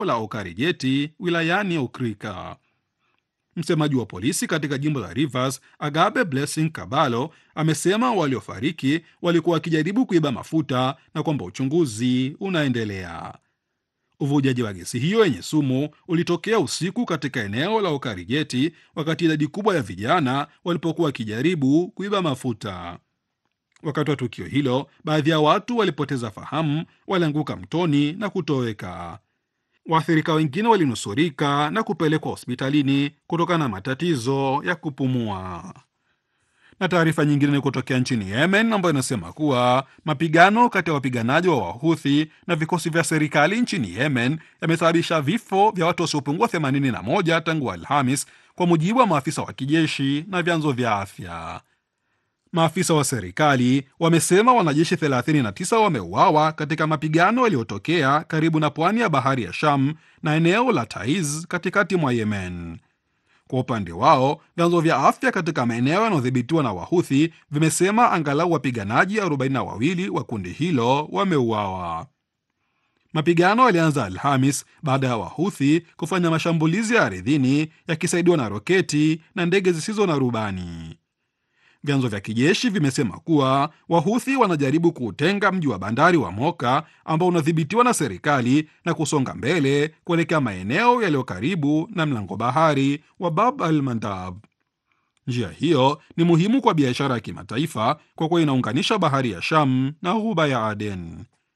la Okarigeti wilayani Okrika. Msemaji wa polisi katika jimbo la Rivers, Agabe Blessing Kabalo, amesema waliofariki walikuwa wakijaribu kuiba mafuta na kwamba uchunguzi unaendelea. Uvujaji wa gesi hiyo yenye sumu ulitokea usiku katika eneo la Okarigeti wakati idadi kubwa ya vijana walipokuwa wakijaribu kuiba mafuta. Wakati wa tukio hilo, baadhi ya watu walipoteza fahamu, walianguka mtoni na kutoweka. Waathirika wengine walinusurika na kupelekwa hospitalini kutokana na matatizo ya kupumua. Na taarifa nyingine ni kutokea nchini Yemen ambayo inasema kuwa mapigano kati ya wapiganaji wa Wahuthi na vikosi vya serikali nchini Yemen yamesababisha vifo vya watu wasiopungua 81 tangu Alhamis, kwa mujibu wa maafisa wa kijeshi na vyanzo vya afya. Maafisa wa serikali wamesema wanajeshi 39 wameuawa katika mapigano yaliyotokea karibu na pwani ya bahari ya Sham na eneo la Taiz katikati mwa Yemen. Kwa upande wao, vyanzo vya afya katika maeneo yanayodhibitiwa na Wahuthi vimesema angalau wapiganaji 42 wa kundi hilo wameuawa. Mapigano yalianza Alhamis baada ya Wahuthi kufanya mashambulizi ya ardhini yakisaidiwa na roketi na ndege zisizo na rubani. Vyanzo vya kijeshi vimesema kuwa Wahuthi wanajaribu kuutenga mji wa bandari wa Moka ambao unadhibitiwa na serikali na kusonga mbele kuelekea maeneo yaliyo karibu na mlango bahari wa Bab al Mandab. Njia hiyo ni muhimu kwa biashara ya kimataifa kwa kuwa inaunganisha bahari ya Sham na ghuba ya Aden.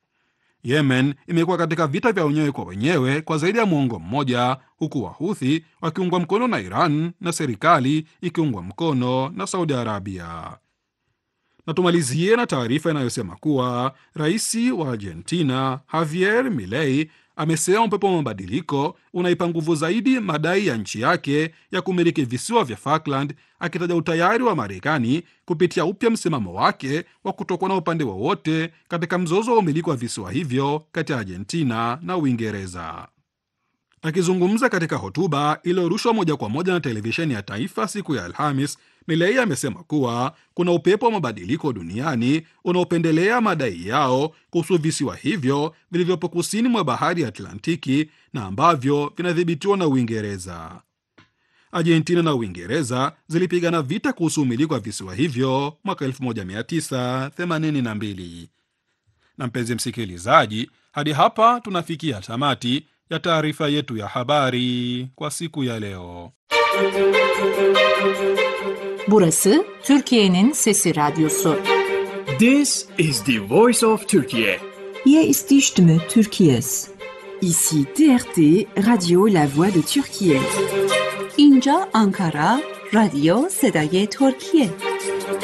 Yemen imekuwa katika vita vya wenyewe kwa wenyewe kwa zaidi ya muongo mmoja, huku Wahuthi wakiungwa mkono na Iran na serikali ikiungwa mkono na Saudi Arabia. Na tumalizie na taarifa inayosema kuwa rais wa Argentina Javier Milei amesema upepo wa mabadiliko unaipa nguvu zaidi madai ya nchi yake ya kumiliki visiwa vya Falkland, akitaja utayari wa Marekani kupitia upya msimamo wake wa kutokuwa na upande wowote katika mzozo wa umiliki wa visiwa hivyo kati ya Argentina na Uingereza. Akizungumza katika hotuba iliyorushwa moja kwa moja na televisheni ya taifa siku ya Alhamis, Milei amesema kuwa kuna upepo wa mabadiliko duniani unaopendelea madai yao kuhusu visiwa hivyo vilivyopo kusini mwa bahari ya Atlantiki na ambavyo vinadhibitiwa na Uingereza. Argentina na Uingereza zilipigana vita kuhusu umiliki wa visiwa hivyo mwaka 1982. Na mpenzi msikilizaji, hadi hapa tunafikia tamati ya taarifa yetu ya habari kwa siku ya leo. Burası Türkiye'nin Sesi Radyosu. This is the voice of Turkey. Hier ist die Stimme Türkiye's. Ici TRT, Radio La Voix de Turquie. اینجا آنکارا، رادیو صدای ترکیه.